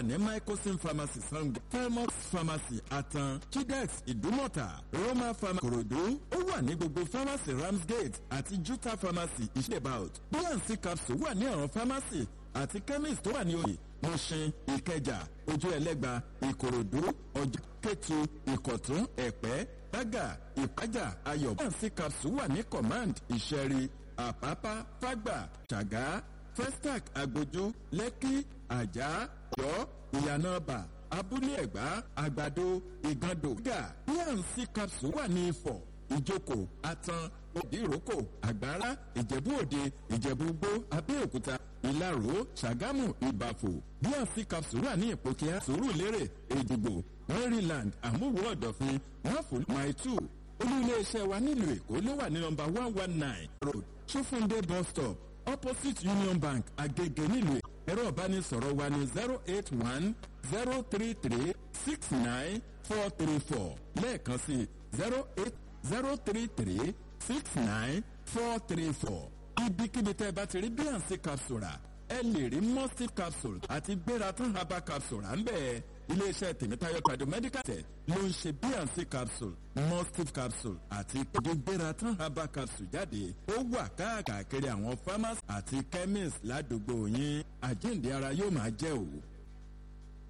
wà ní microsim pharmacy sango felmox pharmacy atan chidex ìdúmọ̀tà roma pharmacy korodu ó wà ní gbogbo pharmacy ramsgate àti juta pharmacy ìṣèbout bnc capsule wà ní àwọn pharmacy àti chemist tó wà ní oyè mọ̀ṣin ìkẹjà ojú ẹlẹ́gba ìkòròdú ọjà kẹtù ìkọ̀tún ẹ̀pẹ́ bága ìpájà ayọ̀ bnc capsule wà ní command ìṣẹ̀rí àpápá fágbà ṣàgá festac agbójú lẹ́kí àjà yọ ìyànàbà abúlé ẹ̀gbá àgbàdo ìgàndò gà bnc capsule wà ní ifọ̀ ìjókòó atan òdìrókò àgbára ìjẹ̀bú òde ìjẹ̀bú gbó abẹ́òkúta ìlaró ṣàgámù ìbàfò bnc capsule wà ní ìpòkíà sùúrùlérè èdìgbò maryland àmúwò ọ̀dọ̀fin wọ́fù maitu olú iléeṣẹ́ wa nílùú èkó ló wà ní nọmba one one nine road sofunde bus stop opposite union bank agege nílùú èkó ẹ̀rọ ìbánisọ̀rọ̀ wa ní zero eight one zero three three six nine four three four lẹ́ẹ̀kan sí zero eight zero three three six nine four three four. ibikíbi tẹ́ ẹ bá ti rí bnc capsule rà ẹ lè rí mustif capsule àti gbératán herbal capsule à ń bẹ̀. iléeṣẹ́ tèmítáyọ̀ trado medical tech ló ń ṣe bnc capsule mustif capsule àti gbératán herbal capsule jáde ó wà káàkiri àwọn farmers àti chemists ládùúgbò yín àjíǹde ara yóò máa jẹ́ òwò.